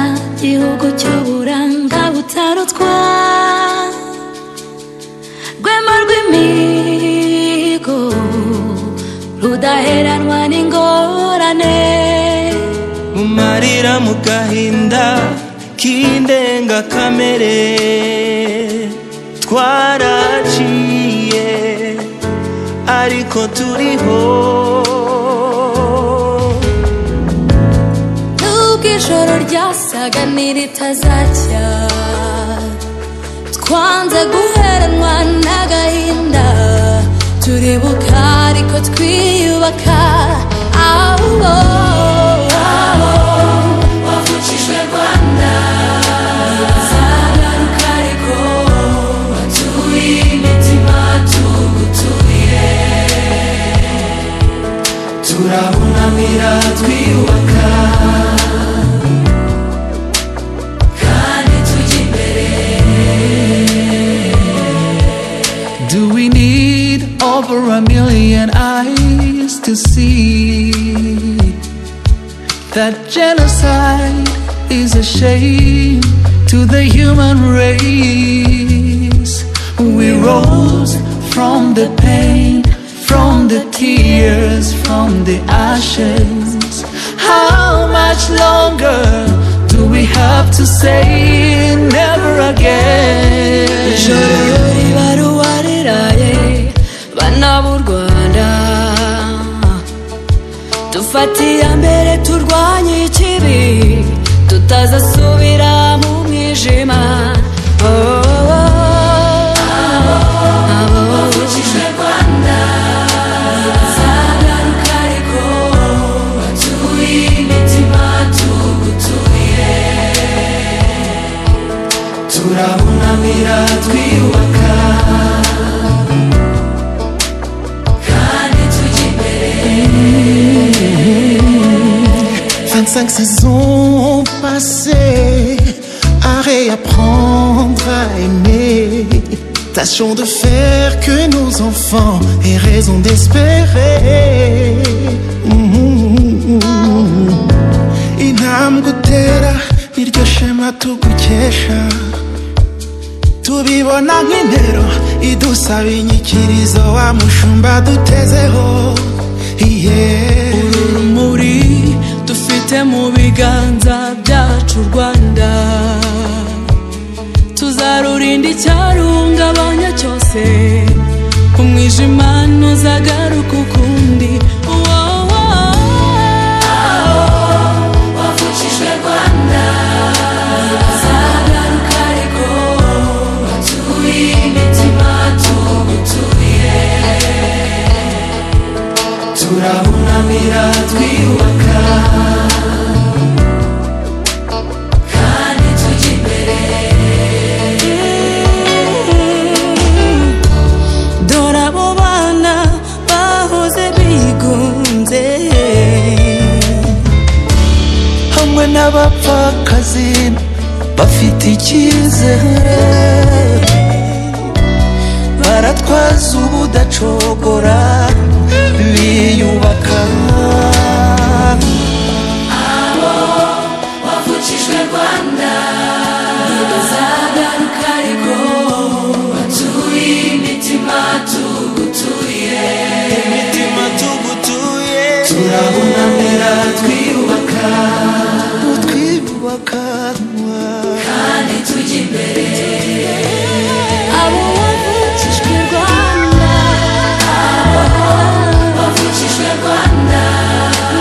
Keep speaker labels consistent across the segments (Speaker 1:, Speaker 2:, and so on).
Speaker 1: igihugu cy'uburanga butarutswa rwema rw'imihigo rudaheranwa n'ingorane
Speaker 2: mu marira mu gahinda k'indengakamere twaraciye ariko turiho
Speaker 1: nubwo ijoro ryasaga n'iritazacya twanze guheranwa n'agahinda turibuka ariko twiyubaka aho wavukijwe rwanda zagaruka ariko watuye imitima tugutuye
Speaker 2: turahunamira twiyubaka
Speaker 1: kandi tujya imbere
Speaker 2: Do we need over a million eyes to see that genocide is a shame to the human race? We rose from the pain, from the tears, from the ashes. How much longer do we have to say never again?
Speaker 1: ijoro ribaruwa riraye bana b'u rwanda dufatiye mbere turwanye ikibi tutazasubira mu mwijima Oh, oh, oh. Abo bavukijwe Rwanda, zagaruka ariko batuye imitima tugutuye
Speaker 2: turahunamira twiyubaka
Speaker 1: kandi tujya imbere
Speaker 2: 25 saisons passées à réapprendre à aimer tâchons de faire que nos enfants aient raison d'espérer Mhm. intambwe utera iryo shema tugukesha tubibona nk'intero idusaba inyikirizo wa mushumba dutezeho iye uru rumuri dufite mu biganza byacu rwanda
Speaker 1: tuzarurinda icyarungabanya cyose umwijima ntuzagaruka ukundi wavukijwe rwanda zagaruka ariko batuye imitima tugutuye
Speaker 2: turahunamira twiyubaka
Speaker 1: kandi tujya imbere dore abo bana bahoze bigunze
Speaker 2: hamwe n'abapfakazi bafite icyizere baratwaza ubudacogora biyubaka
Speaker 1: wavukijwe rwanda zagaruka ariko batuye imitima tugutuye
Speaker 2: imitima tugutuye turabunamira twiyubaka twiyubaka
Speaker 1: kandi tujya imbere abo wavukijwe rwanda wavukijwe rwanda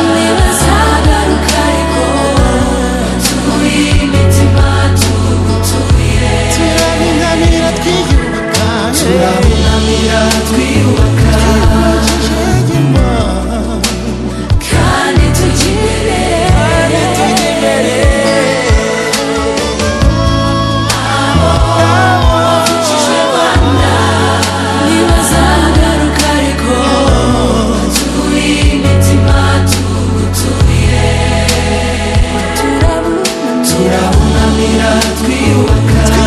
Speaker 1: ni bazagaruka ariko batuye imitima tugutuye
Speaker 2: turabunamira twiyubaka turabunamira twiyubaka
Speaker 1: kandi tujya imbere ntibazagaruka ariko batuye imitima tugutuye turabunamira
Speaker 2: turabunamira twiyubaka